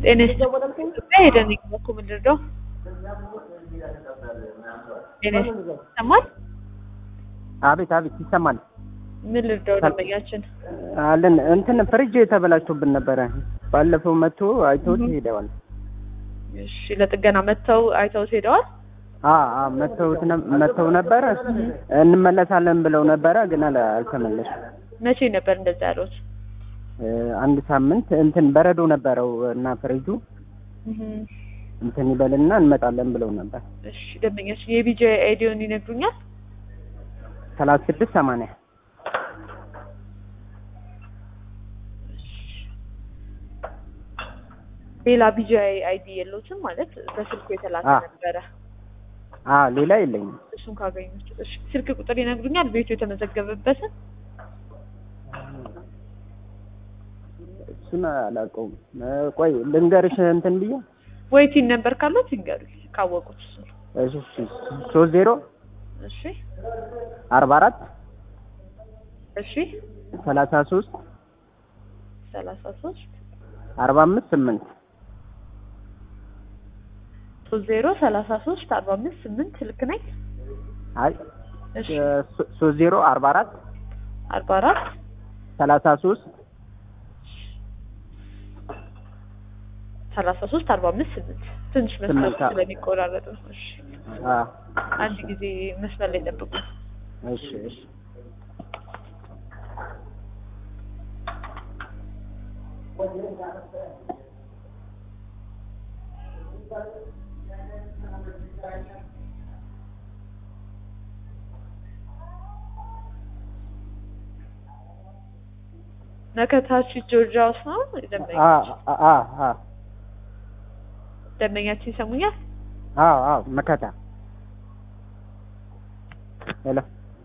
ጤና ይስጥልኝ። ኢትዮጵያ ሄደን እኮ ምንድን ነው ጤና ይስጥልኝ። ይሰማል? አቤት አቤት ይሰማል። ምን ልርዳው ደንበኛችን? አለን እንትን ፍሪጅ ተበላሽቶብን ነበረ። ባለፈው መጥቶ አይተውት ሄደዋል። እሺ ለጥገና መጥተው አይተውት ሄደዋል። አ አ መጥተውት ነ- መጥተው ነበረ እንመለሳለን ብለው ነበረ፣ ግን አለ- አልተመለሱም። መቼ ነበር እንደዛ ያሉት? እ፣ አንድ ሳምንት እንትን በረዶ ነበረው እና ፍሪጁ እህ፣ እንትን ይበልና እንመጣለን ብለው ነበር። እሺ ደንበኛችን የቢጂ አይዲውን ይነግሩኛል? ሰላሳ ስድስት ሰማንያ ሌላ ቢጂ አይዲ የለውትም ማለት በስልኩ የተላከ አ። ነበረ። አ ሌላ የለኝም። እሱን ካገኙት እሺ ስልክ ቁጥር ይነግሩኛል? ቤቱ የተመዘገበበትን እሱን አላውቀውም። እ፣ ቆይ ልንገርሽ እንትን ብዬ ወይ ቲን ነበር ካሉት ይንገሩኝ ካወቁት እሱ እሺ፣ እሺ፣ ሶስት ዜሮ እሺ አርባ አራት እሺ ሰላሳ ሶስት ሰላሳ ሶስት አርባ አምስት ስምንት ሶስት ዜሮ ሰላሳ ሶስት አርባ አምስት ስምንት ልክ ነኝ? አይ እሺ እ፣ ሶ- ሶስት ዜሮ አርባ አራት አርባ አራት ሰላሳ ሶስት ሰላሳ ሶስት አርባ አምስት ስምንት ትንሽ መስመር ስምንት፣ አዎ። ስለሚቆራረጥ ነው። እሺ አ አንድ ጊዜ መስመር ላይ ጠብቁ። እሺ እሺ መከታች ጆርጂያ ውስጥ ነው አ ደንበኛችን አ አ ደንበኛችን ይሰሙኛል? አ አ መከታ ሄሎ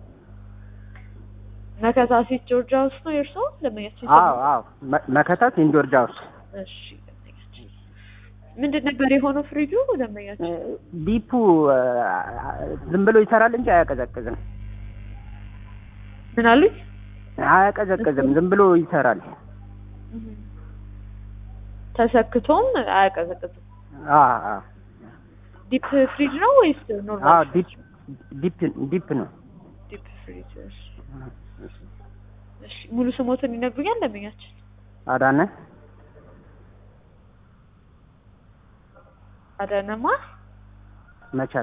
መከታ ሴት ጆርጂያ ውስጥ ነው የእርስዎ ደንበኛችን አዎ ይሰሙኛል? አዎ መ- መከታ ሴንት ጆርጅ ሃውስ እሺ ደንበኛችን ምንድን ነበር የሆነው ፍሪጁ ደንበኛችን? ዲፑ እ፣ ዝም ብሎ ይሰራል እንጂ አያቀዘቅዝም ምን አሉኝ? አያቀዘቅዝም ዝም ብሎ ይሰራል ተሰክቶም አያቀዘቅዝም። አ አ ዲፕ ፍሪጅ ነው ወይስ አ ኖርማል? ዲፕ ዲፕ ዲፕ ነው ዲፕ ፍሪጅ። እሺ እሺ ሙሉ ስሞትን ይነግሩኛል ደንበኛችን? አዳነ አዳነማ መቻል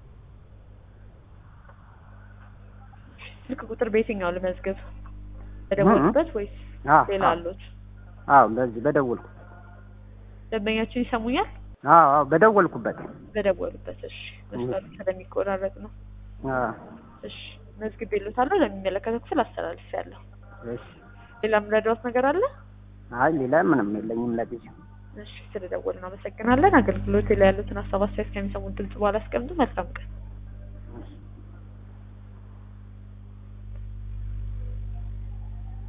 ስልክ ቁጥር በየትኛው ልመዝገብ? በደወሉበት ወይስ አ ሌላ አ አሉት? አዎ በዚህ በደወልኩ ደንበኛችን ይሰሙኛል? አዎ አዎ በደወልኩበት በደወሉበት። እሺ መስመሩ ስለሚቆራረጥ ነው። አ እሺ መዝግቤልዎታለሁ። ለሚመለከተው ክፍል አስተላልፌያለሁ። እሺ ሌላ የምረዳዎት ነገር አለ? አይ ሌላ ምንም የለኝም ለጊዜው እሺ ስለደወልን አመሰግናለን። አገልግሎት ላይ ያሉትን ሀሳብ አስተያየት ከሚሰሙን ድምጽ በኋላ አስቀምጡ። መልካም ቀን።